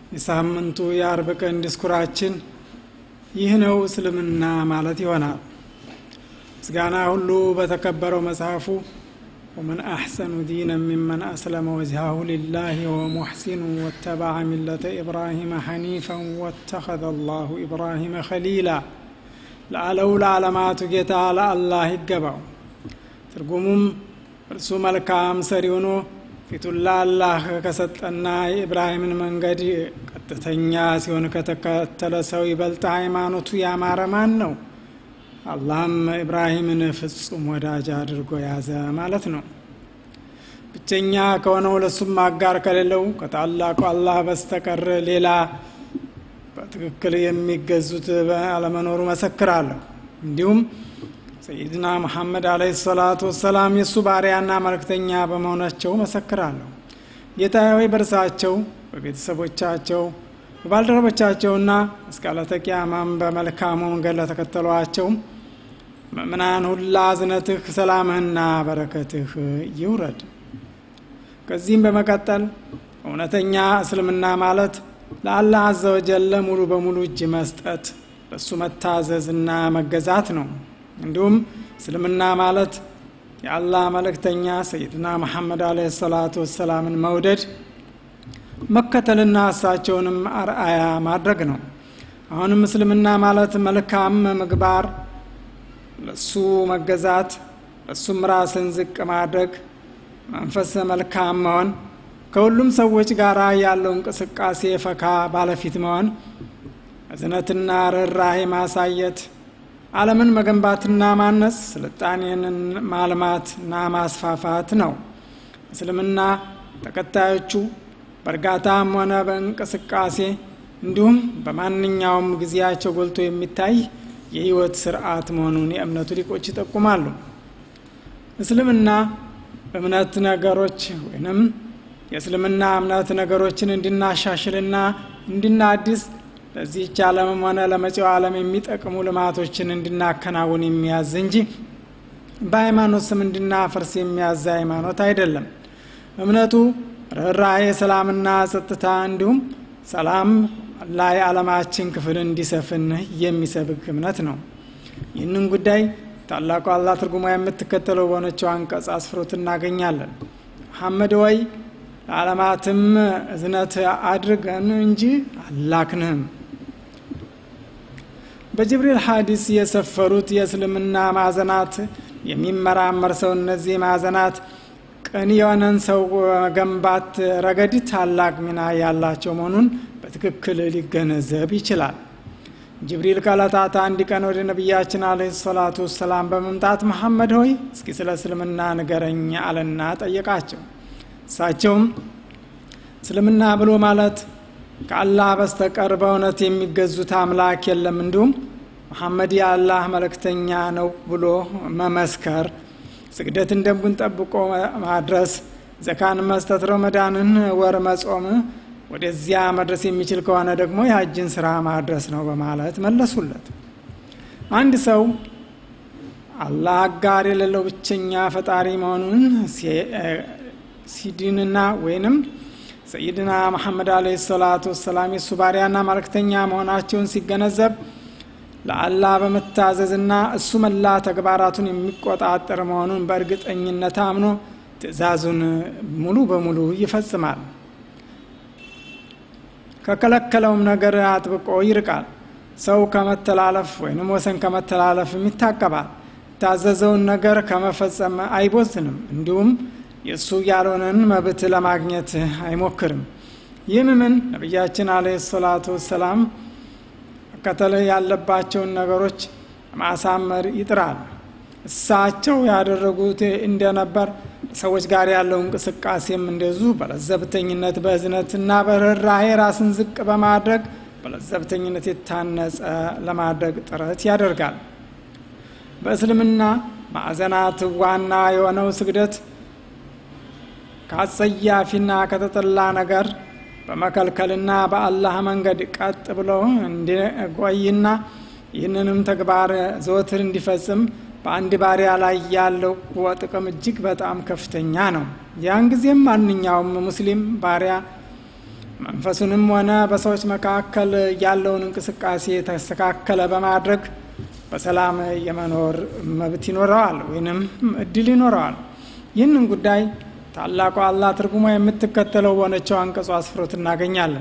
የሳምንቱ የአርብ ቀን ዲስኩራችን ይህ ነው እስልምና ማለት ይሆናል ምስጋና ሁሉ በተከበረው መጽሐፉ ወመን አሕሰኑ ዲነ ሚመን አስለመ ወጅሃሁ ሊላህ ወሙሕሲኑ ወተበዐ ሚለተ ኢብራሂመ ሐኒፈን ወተኸዘ አላሁ ኢብራሂመ ኸሊላ ለአለው ለዓለማቱ ጌታ ለአላህ ይገባው ትርጉሙም እርሱ መልካም ሰሪ ሆኖ ፊቱን ለአላህ ከሰጠና የኢብራሂምን መንገድ ቀጥተኛ ሲሆን ከተከተለ ሰው ይበልጥ ሃይማኖቱ ያማረ ማን ነው አላህም ኢብራሂምን ፍጹም ወዳጅ አድርጎ ያዘ ማለት ነው ብቸኛ ከሆነው ለሱም አጋር ከሌለው ከታላቁ አላህ በስተቀር ሌላ በትክክል የሚገዙት አለመኖሩ መሰክራለሁ እንዲሁም ሰይድና መሐመድ አለህ ሰላቱ ወሰላም የእሱ ባሪያና መልእክተኛ በመሆናቸው መሰክራለሁ ጌታ ሆይ በእርሳቸው በቤተሰቦቻቸው በባልደረቦቻቸውና እስከ ዕለተ ቂያማም በመልካሙ መንገድ ለተከተሏቸው ምእምናን ሁላ እዝነትህ ሰላምህና በረከትህ ይውረድ ከዚህም በመቀጠል እውነተኛ እስልምና ማለት ለአላህ አዘወጀለ ሙሉ በሙሉ እጅ መስጠት ለእሱ መታዘዝና መገዛት ነው እንዲሁም እስልምና ማለት የአላህ መልእክተኛ ሰይድና መሐመድ አለ ሰላቱ ወሰላምን መውደድ መከተልና እሳቸውንም አርአያ ማድረግ ነው አሁንም እስልምና ማለት መልካም ምግባር ለሱ መገዛት ለሱም ራስን ዝቅ ማድረግ መንፈስ መልካም መሆን ከሁሉም ሰዎች ጋር ያለው እንቅስቃሴ ፈካ ባለፊት መሆን እዝነትና ርኅራሄ ማሳየት አለምን መገንባትና ማነስ ስልጣኔን ማልማትና ማስፋፋት ነው እስልምና ተከታዮቹ በእርጋታም ሆነ በእንቅስቃሴ እንዲሁም በማንኛውም ጊዜያቸው ጎልቶ የሚታይ የህይወት ስርዓት መሆኑን የእምነቱ ሊቆች ይጠቁማሉ እስልምና እምነት ነገሮች ወይንም የእስልምና እምነት ነገሮችን እንድናሻሽልና እንድናድስ ለዚህች ዓለምም ሆነ ለመጪው ዓለም የሚጠቅሙ ልማቶችን እንድናከናውን የሚያዝ እንጂ በሃይማኖት ስም እንድናፈርስ የሚያዝ ሃይማኖት አይደለም እምነቱ ርኅራሄ ሰላምና ጸጥታ እንዲሁም ሰላም ላይ ዓለማችን ክፍል እንዲሰፍን የሚሰብክ እምነት ነው ይህንን ጉዳይ ታላቁ አላህ ትርጉማ የምትከተለው በሆነችው አንቀጽ አስፍሮት እናገኛለን መሐመድ ወይ ለዓለማትም እዝነት አድርገን እንጂ አላክንህም በጅብሪል ሀዲስ የሰፈሩት የእስልምና ማዕዘናት የሚመራመር ሰው እነዚህ ማዕዘናት ቅን የሆነን ሰው መገንባት ረገድ ታላቅ ሚና ያላቸው መሆኑን በትክክል ሊገነዘብ ይችላል ጅብሪል ከዕለታት አንድ ቀን ወደ ነቢያችን አለ ሰላቱ ወሰላም በመምጣት መሐመድ ሆይ እስኪ ስለ እስልምና ንገረኝ አለና ጠየቃቸው እሳቸውም እስልምና ብሎ ማለት ከአላህ በስተቀር በእውነት የሚገዙት አምላክ የለም እንዲሁም መሐመድ የአላህ መልእክተኛ ነው ብሎ መመስከር ስግደትን ደንቡን ጠብቆ ማድረስ ዘካን መስጠት ረመዳንን ወር መጾም ወደዚያ መድረስ የሚችል ከሆነ ደግሞ የሀጅን ስራ ማድረስ ነው በማለት መለሱለት አንድ ሰው አላህ አጋር የሌለው ብቸኛ ፈጣሪ መሆኑን ሲድንና ወይንም ሰይድና መሐመድ አለ ሰላቱ ወሰላም የእሱ ባሪያና መልእክተኛ መሆናቸውን ሲገነዘብ ለአላህ በመታዘዝና እሱ መላ ተግባራቱን የሚቆጣጠር መሆኑን በእርግጠኝነት አምኖ ትእዛዙን ሙሉ በሙሉ ይፈጽማል ከከለከለውም ነገር አጥብቆ ይርቃል ሰው ከመተላለፍ ወይንም ወሰን ከመተላለፍም ይታቀባል የታዘዘውን ነገር ከመፈጸም አይቦዝንም እንዲሁም የእሱ ያልሆነን መብት ለማግኘት አይሞክርም ይህም ምን ነቢያችን አለ ሰላቱ ወሰላም መከተል ያለባቸውን ነገሮች ማሳመር ይጥራል እሳቸው ያደረጉት እንደነበር ሰዎች ጋር ያለው እንቅስቃሴም እንደዙ በለዘብተኝነት በእዝነትና በርኅራሄ ራስን ዝቅ በማድረግ በለዘብተኝነት የታነጸ ለማድረግ ጥረት ያደርጋል በእስልምና ማዕዘናት ዋና የሆነው ስግደት ከአጸያፊና ከተጠላ ነገር በመከልከልና በአላህ መንገድ ቀጥ ብሎ እንዲቆይና ይህንንም ተግባር ዘወትር እንዲፈጽም በአንድ ባሪያ ላይ ያለው ጥቅም እጅግ በጣም ከፍተኛ ነው ያን ጊዜም ማንኛውም ሙስሊም ባሪያ መንፈሱንም ሆነ በሰዎች መካከል ያለውን እንቅስቃሴ የተስተካከለ በማድረግ በሰላም የመኖር መብት ይኖረዋል ወይንም እድል ይኖረዋል። ይህንን ጉዳይ ታላቁ አላህ ትርጉሟ የምትከተለው በሆነችው አንቀጹ አስፍሮት እናገኛለን።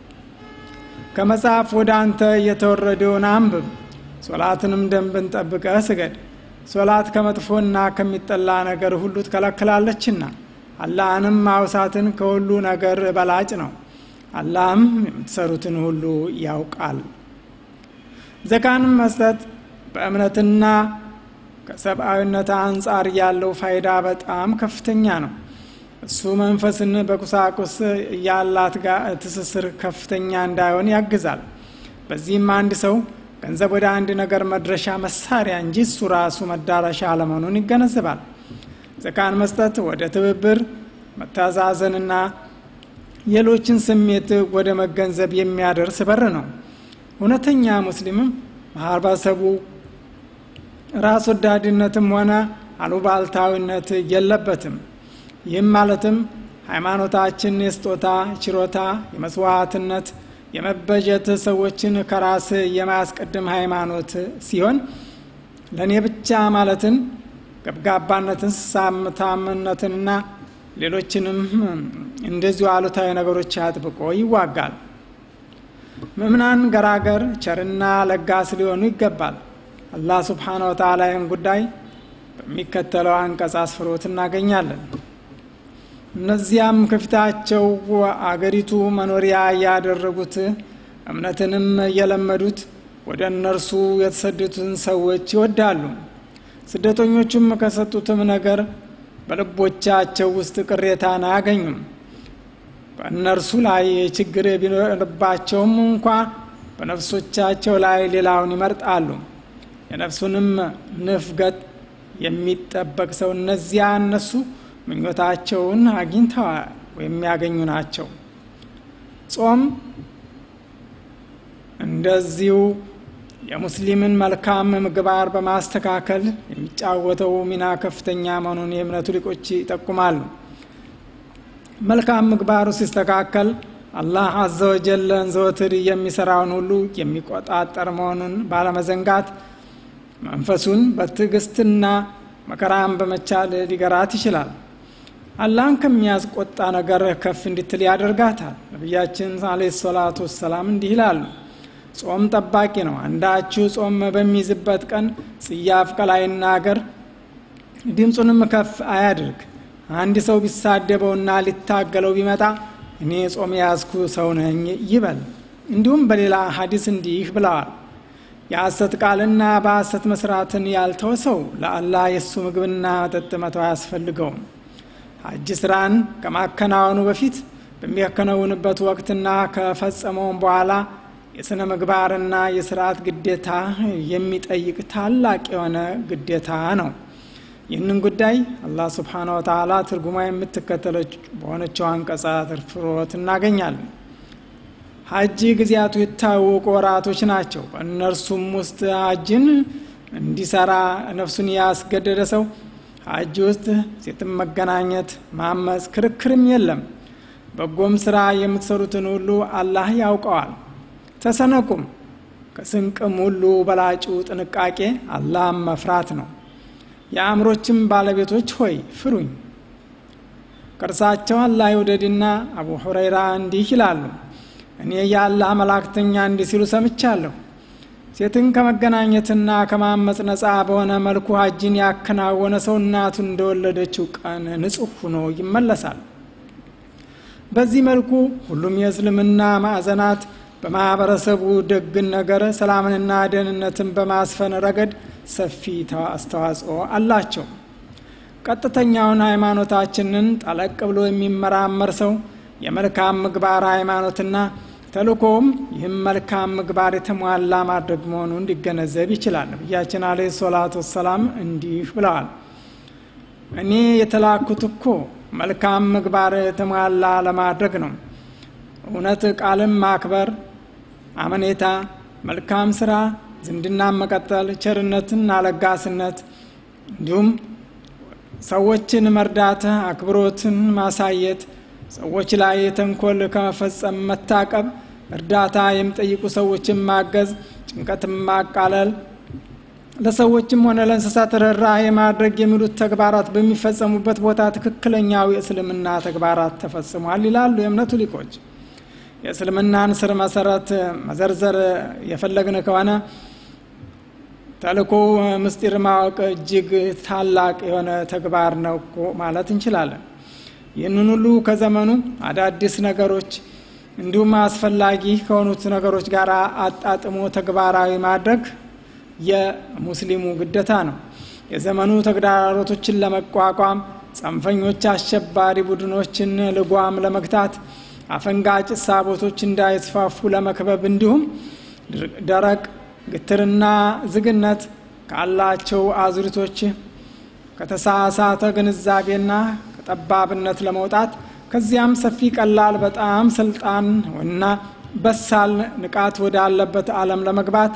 ከመጽሐፍ ወደ አንተ የተወረደውን አንብብ፣ ሶላትንም ደንብን ጠብቀህ ስገድ። ሶላት ከመጥፎና ከሚጠላ ነገር ሁሉ ትከለክላለችና አላህንም ማውሳትን ከሁሉ ነገር በላጭ ነው። አላህም የምትሰሩትን ሁሉ ያውቃል። ዘካንም መስጠት በእምነትና ከሰብአዊነት አንጻር ያለው ፋይዳ በጣም ከፍተኛ ነው። እሱ መንፈስን በቁሳቁስ ያላት ጋር ትስስር ከፍተኛ እንዳይሆን ያግዛል። በዚህም አንድ ሰው ገንዘብ ወደ አንድ ነገር መድረሻ መሳሪያ እንጂ እሱ ራሱ መዳረሻ አለመሆኑን ይገነዘባል። ዘካን መስጠት ወደ ትብብር መተዛዘንና ሌሎችን ስሜት ወደ መገንዘብ የሚያደርስ በር ነው። እውነተኛ ሙስሊምም ማህበረሰቡ ራስ ወዳድነትም ሆነ አሉባልታዊነት የለበትም። ይህም ማለትም ሃይማኖታችን የስጦታ ችሮታ፣ የመስዋዕትነት፣ የመበጀት ሰዎችን ከራስ የማያስቀድም ሃይማኖት ሲሆን ለእኔ ብቻ ማለትን ገብጋባነትን፣ ሳምታምነትንና ሌሎችንም እንደዚሁ አሉታዊ ነገሮች አጥብቆ ይዋጋል። ምእምናን ገራገር፣ ቸርና ለጋስ ሊሆኑ ይገባል። አላህ ስብሓነ ወተዓላ ይህን ጉዳይ በሚከተለው አንቀጽ አስፍሮት እናገኛለን። እነዚያም ከፊታቸው አገሪቱ መኖሪያ ያደረጉት እምነትንም የለመዱት ወደ እነርሱ የተሰደዱትን ሰዎች ይወዳሉ። ስደተኞቹም ከሰጡትም ነገር በልቦቻቸው ውስጥ ቅሬታን አያገኙም። በእነርሱ ላይ ችግር ቢኖርባቸውም እንኳ በነፍሶቻቸው ላይ ሌላውን ይመርጣሉ። የነፍሱንም ንፍገት የሚጠበቅ ሰው እነዚያ እነሱ ምኞታቸውን አግኝተዋል ወይም ያገኙ ናቸው። ጾም እንደዚሁ የሙስሊምን መልካም ምግባር በማስተካከል የሚጫወተው ሚና ከፍተኛ መሆኑን የእምነቱ ሊቆች ይጠቁማሉ። መልካም ምግባሩ ሲስተካከል አላህ አዘ ወጀለን ዘወትር የሚሰራውን ሁሉ የሚቆጣጠር መሆኑን ባለመዘንጋት መንፈሱን በትዕግስትና መከራን በመቻል ሊገራት ይችላል። አላህን ከሚያስቆጣ ነገር ከፍ እንድትል ያደርጋታል። ነቢያችን አለይሂ ሰላቱ ወሰላም እንዲህ ይላሉ፣ ጾም ጠባቂ ነው። አንዳችሁ ጾም በሚይዝበት ቀን ጽያፍ ቃል አይናገር፣ ድምፁንም ከፍ አያድርግ። አንድ ሰው ቢሳደበውና ሊታገለው ቢመጣ እኔ ጾም የያዝኩ ሰው ነኝ ይበል። እንዲሁም በሌላ ሀዲስ እንዲህ ብለዋል የሐሰት ቃልና በሐሰት መስራትን ያልተወ ሰው ለአላህ የእሱ ምግብና መጠጥ መተው አያስፈልገውም። ሐጅ ስራን ከማከናወኑ በፊት በሚያከናውንበት ወቅትና ከፈጸመውም በኋላ የሥነ ምግባርና የስርዓት ግዴታ የሚጠይቅ ታላቅ የሆነ ግዴታ ነው። ይህንን ጉዳይ አላህ ስብሓነ ወተዓላ ትርጉማ የምትከተለች በሆነችው አንቀጻ ትርፍሮት እናገኛለን። ሀጅ ጊዜያቱ የታወቁ ወራቶች ናቸው። በእነርሱም ውስጥ ሀጅን እንዲሰራ ነፍሱን ያስገደደ ሰው ሀጅ ውስጥ ሴትን መገናኘት፣ ማመፅ፣ ክርክርም የለም። በጎም ስራ የምትሰሩትን ሁሉ አላህ ያውቀዋል። ተሰነቁም። ከስንቅም ሁሉ በላጩ ጥንቃቄ አላህም መፍራት ነው። የአእምሮችም ባለቤቶች ሆይ ፍሩኝ። ከእርሳቸው አላህ ይውደድና አቡ ሁረይራ እንዲህ ይላሉ እኔ የአላህ መላእክተኛ እንዲህ ሲሉ ሰምቻለሁ። ሴትን ከመገናኘትና ከማመፅ ነፃ በሆነ መልኩ ሀጅን ያከናወነ ሰው እናቱን እንደወለደችው ቀን ንጹሕ ሆኖ ይመለሳል። በዚህ መልኩ ሁሉም የእስልምና ማዕዘናት በማህበረሰቡ ደግን ነገር ሰላምንና ደህንነትን በማስፈን ረገድ ሰፊ አስተዋጽኦ አላቸው። ቀጥተኛውን ሃይማኖታችንን ጠለቅ ብሎ የሚመራመር ሰው የመልካም ምግባር ሃይማኖትና ተልእኮውም ይህም መልካም ምግባር የተሟላ ማድረግ መሆኑ እንዲገነዘብ ይችላል። ነቢያችን አለይሂ ሰላቱ ወሰላም እንዲህ ብለዋል፣ እኔ የተላኩት እኮ መልካም ምግባር የተሟላ ለማድረግ ነው። እውነት ቃልን ማክበር፣ አመኔታ፣ መልካም ስራ፣ ዝምድና መቀጠል፣ ቸርነትና ለጋስነት እንዲሁም ሰዎችን መርዳት፣ አክብሮትን ማሳየት ሰዎች ላይ ተንኮል ከመፈጸም መታቀብ፣ እርዳታ የሚጠይቁ ሰዎችን ማገዝ፣ ጭንቀትን ማቃለል፣ ለሰዎችም ሆነ ለእንስሳት ርኅራኄ ማድረግ የሚሉት ተግባራት በሚፈጸሙበት ቦታ ትክክለኛው የእስልምና ተግባራት ተፈጽሟል ይላሉ የእምነቱ ሊቆች። የእስልምናን ስር መሰረት መዘርዘር የፈለግን ከሆነ ተልእኮ ምስጢር ማወቅ እጅግ ታላቅ የሆነ ተግባር ነው እኮ ማለት እንችላለን። ይህንን ሁሉ ከዘመኑ አዳዲስ ነገሮች እንዲሁም አስፈላጊ ከሆኑት ነገሮች ጋር አጣጥሞ ተግባራዊ ማድረግ የሙስሊሙ ግዴታ ነው። የዘመኑ ተግዳሮቶችን ለመቋቋም ጽንፈኞች፣ አሸባሪ ቡድኖችን ልጓም ለመግታት አፈንጋጭ ሳቦቶች እንዳይስፋፉ ለመክበብ እንዲሁም ደረቅ ግትርና ዝግነት ካላቸው አዙሪቶች ከተሳሳተ ግንዛቤና ከጠባብነት ለመውጣት ከዚያም ሰፊ ቀላል በጣም ስልጣን እና በሳል ንቃት ወዳለበት ዓለም ለመግባት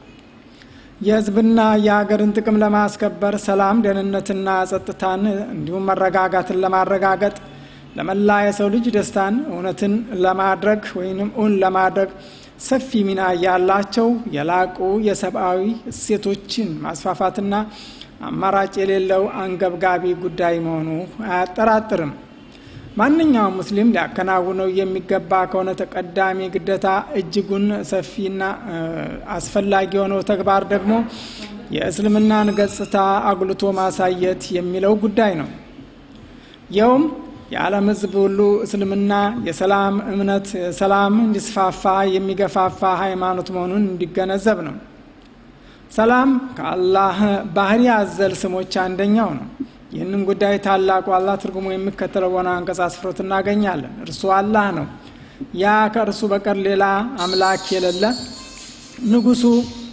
የሕዝብና የሀገርን ጥቅም ለማስከበር ሰላም፣ ደህንነትና ጸጥታን እንዲሁም መረጋጋትን ለማረጋገጥ ለመላ የሰው ልጅ ደስታን እውነትን ለማድረግ ወይም እውን ለማድረግ ሰፊ ሚና ያላቸው የላቁ የሰብአዊ እሴቶችን ማስፋፋትና አማራጭ የሌለው አንገብጋቢ ጉዳይ መሆኑ አያጠራጥርም። ማንኛውም ሙስሊም ሊያከናውነው የሚገባ ከሆነ ተቀዳሚ ግዴታ እጅጉን ሰፊና አስፈላጊ የሆነው ተግባር ደግሞ የእስልምናን ገጽታ አጉልቶ ማሳየት የሚለው ጉዳይ ነው። ይኸውም የዓለም ሕዝብ ሁሉ እስልምና የሰላም እምነት ሰላም እንዲስፋፋ የሚገፋፋ ሃይማኖት መሆኑን እንዲገነዘብ ነው። ሰላም ከአላህ ባህሪ አዘል ስሞች አንደኛው ነው። ይህንን ጉዳይ ታላቁ አላህ ትርጉሙ የሚከተለው በሆነ አንቀጽ አስፍሮት እናገኛለን። እርሱ አላህ ነው፣ ያ ከእርሱ በቀር ሌላ አምላክ የሌለ ንጉሱ፣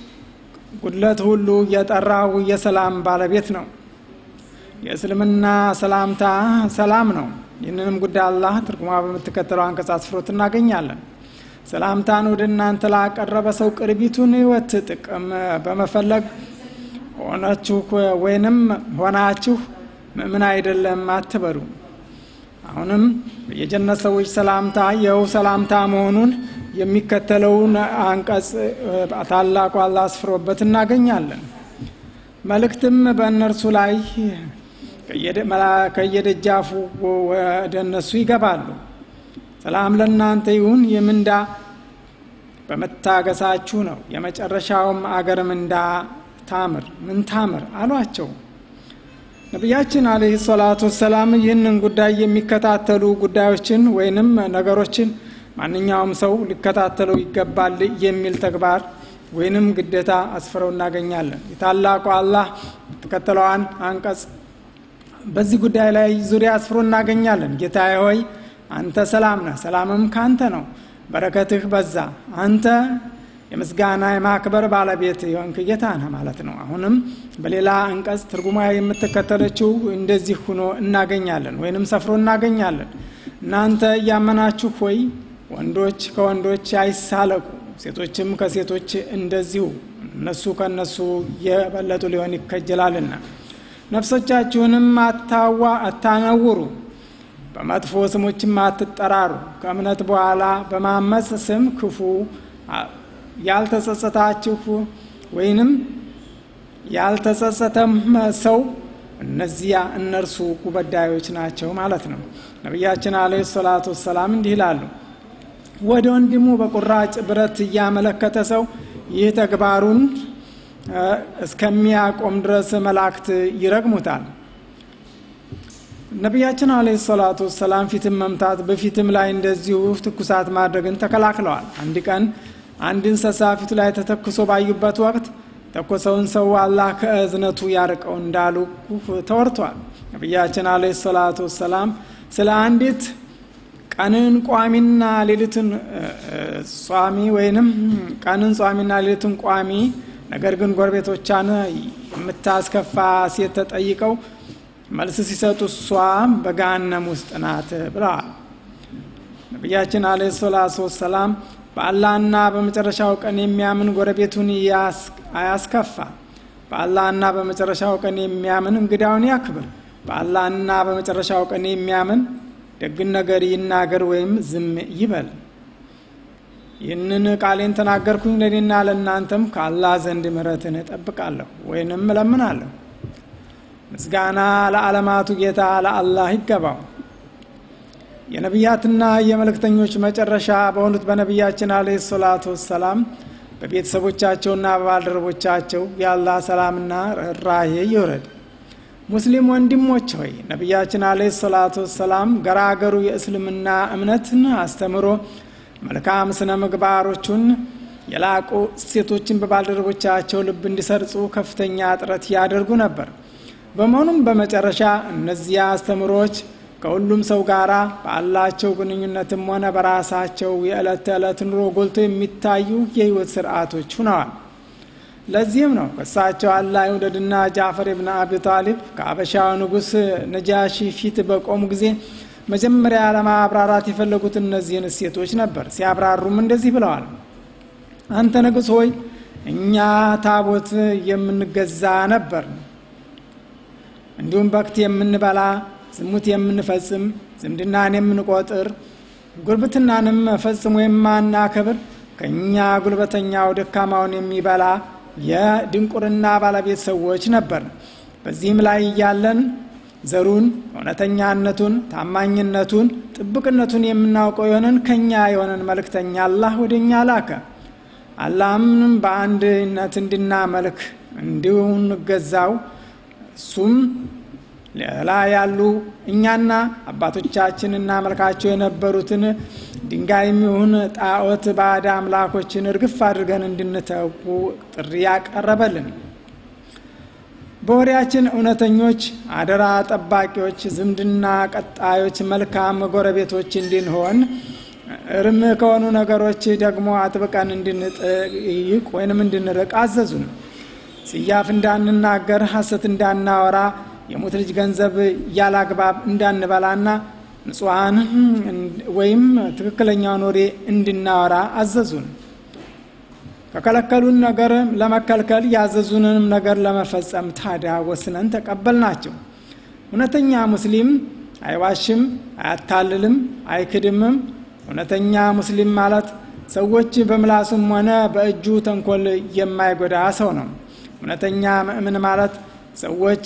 ጉድለት ሁሉ የጠራው የሰላም ባለቤት ነው። የእስልምና ሰላምታ ሰላም ነው። ይህንንም ጉዳይ አላህ ትርጉማ በምትከተለው አንቀጽ አስፍሮት እናገኛለን። ሰላምታን ወደ እናንተ ላቀረበ ሰው ቅርቢቱን ሕይወት ጥቅም በመፈለግ ሆናችሁ ወይንም ሆናችሁ ምእምን አይደለም አትበሉ። አሁንም የጀነት ሰዎች ሰላምታ ይኸው ሰላምታ መሆኑን የሚከተለውን አንቀጽ ታላቁ አላህ አስፍሮበት እናገኛለን። መልእክትም በእነርሱ ላይ ከየደጃፉ ወደ እነሱ ይገባሉ። ሰላም ለእናንተ ይሁን፣ የምንዳ በመታገሳችሁ ነው፣ የመጨረሻውም አገር ምንዳ ታምር ምን ታምር አሏቸው። ነቢያችን አለህ ሰላቱ ወሰላም ይህንን ጉዳይ የሚከታተሉ ጉዳዮችን ወይንም ነገሮችን ማንኛውም ሰው ሊከታተለው ይገባል የሚል ተግባር ወይንም ግዴታ አስፍረው እናገኛለን። የታላቁ አላህ የተከተለዋን አንቀጽ በዚህ ጉዳይ ላይ ዙሪያ አስፍሮ እናገኛለን። ጌታዬ ሆይ አንተ ሰላም ነህ፣ ሰላምም ካንተ ነው፣ በረከትህ በዛ፣ አንተ የምስጋና የማክበር ባለቤት የሆንክ ጌታ ነህ ማለት ነው። አሁንም በሌላ አንቀጽ ትርጉማ የምትከተለችው እንደዚህ ሁኖ እናገኛለን ወይንም ሰፍሮ እናገኛለን። እናንተ እያመናችሁ ሆይ ወንዶች ከወንዶች አይሳለቁ፣ ሴቶችም ከሴቶች እንደዚሁ እነሱ ከእነሱ የበለጡ ሊሆን ይከጀላልና ነፍሶቻችሁንም አታዋ አታነውሩ፣ በመጥፎ ስሞችም አትጠራሩ። ከእምነት በኋላ በማመፅ ስም ክፉ ያልተጸጸታችሁ ወይንም ያልተጸጸተም ሰው እነዚያ እነርሱ ጉበዳዮች ናቸው ማለት ነው። ነቢያችን አለይሂ ሰላቱ ወሰላም እንዲህ ይላሉ፣ ወደ ወንድሙ በቁራጭ ብረት እያመለከተ ሰው ይህ ተግባሩን እስከሚያቆም ድረስ መላእክት ይረግሙታል። ነቢያችን አለይሂ ሰላቱ ወሰላም ፊትም መምታት በፊትም ላይ እንደዚሁ ትኩሳት ማድረግን ተከላክለዋል። አንድ ቀን አንድ እንስሳ ፊቱ ላይ ተተኩሶ ባዩበት ወቅት ተኮሰውን ሰው አላህ ከእዝነቱ ያርቀው እንዳሉ ተወርቷል። ነቢያችን አለይሂ ሰላቱ ወሰላም ስለ አንዲት ቀንን ቋሚና ሌሊትን ጿሚ ወይንም ቀንን ጿሚና ሌሊትን ቋሚ ነገር ግን ጎረቤቶቿን የምታስከፋ ሴት ተጠይቀው መልስ ሲሰጡ እሷ በገሃነም ውስጥ ናት ብለዋል። ነቢያችን አለይሂ ሰላቱ ወሰላም በአላህና በመጨረሻው ቀን የሚያምን ጎረቤቱን አያስከፋ፣ በአላህና በመጨረሻው ቀን የሚያምን እንግዳውን ያክብር፣ በአላህና በመጨረሻው ቀን የሚያምን ደግን ነገር ይናገር ወይም ዝም ይበል። ይህንን ቃሌን ተናገርኩኝ ለእኔና ለእናንተም ከአላህ ዘንድ ምሕረትን እጠብቃለሁ ወይንም እለምናለሁ። ምስጋና ለዓለማቱ ጌታ ለአላህ ይገባው። የነቢያትና የመልእክተኞች መጨረሻ በሆኑት በነቢያችን አለ ሰላቱ ወሰላም በቤተሰቦቻቸውና በባልደረቦቻቸው የአላህ ሰላምና ርኅራሄ ይውረድ። ሙስሊም ወንድሞች ሆይ ነቢያችን አለ ሰላቱ ወሰላም ገራገሩ የእስልምና እምነትን አስተምሮ መልካም ስነ ምግባሮቹን የላቁ እሴቶችን በባልደረቦቻቸው ልብ እንዲሰርጹ ከፍተኛ ጥረት ያደርጉ ነበር። በመሆኑም በመጨረሻ እነዚያ አስተምሮች ከሁሉም ሰው ጋር ባላቸው ግንኙነትም ሆነ በራሳቸው የዕለት ተዕለት ኑሮ ጎልቶ የሚታዩ የህይወት ስርዓቶች ሁነዋል። ለዚህም ነው ከእሳቸው አላህ ይውደድና ጃፈር ብን አቢ ጣሊብ ከአበሻው ንጉሥ ነጃሺ ፊት በቆሙ ጊዜ መጀመሪያ ለማብራራት የፈለጉት እነዚህን እሴቶች ነበር። ሲያብራሩም እንደዚህ ብለዋል። አንተ ንጉሥ ሆይ እኛ ታቦት የምንገዛ ነበር፣ እንዲሁም በክት የምንበላ ዝሙት የምንፈጽም ዝምድናን የምንቆጥር ጉርብትናንም ፈጽሞ የማናከብር ከእኛ ጉልበተኛው ደካማውን የሚበላ የድንቁርና ባለቤት ሰዎች ነበር። በዚህም ላይ እያለን ዘሩን፣ እውነተኛነቱን፣ ታማኝነቱን፣ ጥብቅነቱን የምናውቀው የሆነን ከእኛ የሆነን መልእክተኛ አላህ ወደ እኛ ላከ። አላህም በአንድነት እንድናመልክ እንዲሁ እንገዛው እሱም ሌላ ያሉ እኛና አባቶቻችን እናመልካቸው የነበሩትን ድንጋይም ይሁን ጣዖት ባዕድ አምላኮችን እርግፍ አድርገን እንድንተዉ ጥሪ ያቀረበልን። በወሬያችን እውነተኞች፣ አደራ ጠባቂዎች፣ ዝምድና ቀጣዮች፣ መልካም ጎረቤቶች እንድንሆን እርም ከሆኑ ነገሮች ደግሞ አጥብቀን እንድንጠይቅ ወይንም እንድንርቅ አዘዙን። ጽያፍ እንዳንናገር፣ ሐሰት እንዳናወራ የሙት ልጅ ገንዘብ ያላግባብ እንዳንበላና ንጹሐን ወይም ትክክለኛውን ወሬ እንድናወራ አዘዙን። ከከለከሉን ነገር ለመከልከል ያዘዙንንም ነገር ለመፈጸም ታዲያ ወስነን ተቀበልናቸው። እውነተኛ ሙስሊም አይዋሽም፣ አያታልልም፣ አይክድምም። እውነተኛ ሙስሊም ማለት ሰዎች በምላሱም ሆነ በእጁ ተንኮል የማይጎዳ ሰው ነው። እውነተኛ ምእምን ማለት ሰዎች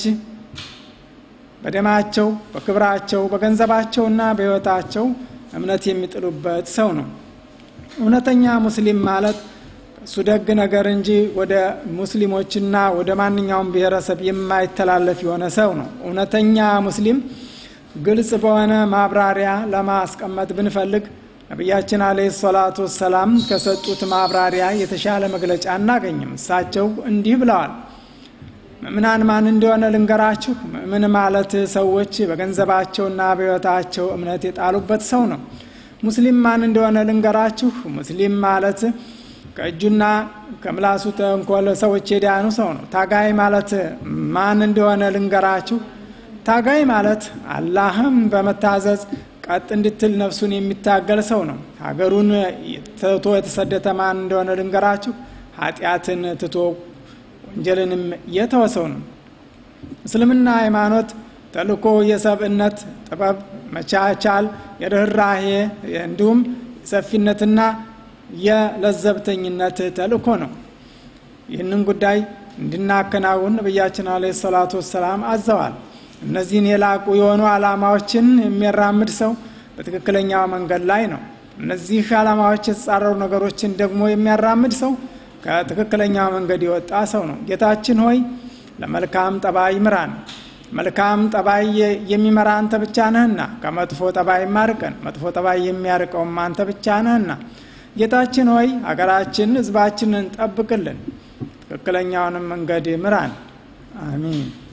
በደማቸው በክብራቸው በገንዘባቸውና በሕይወታቸው እምነት የሚጥሉበት ሰው ነው። እውነተኛ ሙስሊም ማለት እሱ ደግ ነገር እንጂ ወደ ሙስሊሞችና ወደ ማንኛውም ብሔረሰብ የማይተላለፍ የሆነ ሰው ነው። እውነተኛ ሙስሊም ግልጽ በሆነ ማብራሪያ ለማስቀመጥ ብንፈልግ ነቢያችን አለይሂ ሰላቱ ወሰላም ከሰጡት ማብራሪያ የተሻለ መግለጫ አናገኝም። እሳቸው እንዲህ ብለዋል። ምእምናን ማን እንደሆነ ልንገራችሁ። ምእምን ማለት ሰዎች በገንዘባቸውና በሕይወታቸው እምነት የጣሉበት ሰው ነው። ሙስሊም ማን እንደሆነ ልንገራችሁ። ሙስሊም ማለት ከእጁና ከምላሱ ተንኮል ሰዎች የዳኑ ሰው ነው። ታጋይ ማለት ማን እንደሆነ ልንገራችሁ። ታጋይ ማለት አላህም በመታዘዝ ቀጥ እንድትል ነፍሱን የሚታገል ሰው ነው። ሀገሩን ትቶ የተሰደተ ማን እንደሆነ ልንገራችሁ። ኃጢአትን ትቶ ወንጀልንም የተወሰው ነው። እስልምና ሃይማኖት ተልእኮ የሰብእነት ጥበብ፣ መቻቻል፣ የርኅራሄ እንዲሁም የሰፊነትና የለዘብተኝነት ተልእኮ ነው። ይህንን ጉዳይ እንድናከናውን ነቢያችን አለ ሰላቱ ወሰላም አዘዋል። እነዚህን የላቁ የሆኑ ዓላማዎችን የሚያራምድ ሰው በትክክለኛው መንገድ ላይ ነው። እነዚህ ዓላማዎች የተጻረሩ ነገሮችን ደግሞ የሚያራምድ ሰው ከትክክለኛው መንገድ የወጣ ሰው ነው። ጌታችን ሆይ ለመልካም ጠባይ ምራን። መልካም ጠባይ የሚመራ አንተ ብቻ ነህና ከመጥፎ ጠባይ ማርቀን፣ መጥፎ ጠባይ የሚያርቀውም አንተ ብቻ ነህና። ጌታችን ሆይ ሀገራችን፣ ሕዝባችንን ጠብቅልን፣ ትክክለኛውንም መንገድ ምራን። አሚን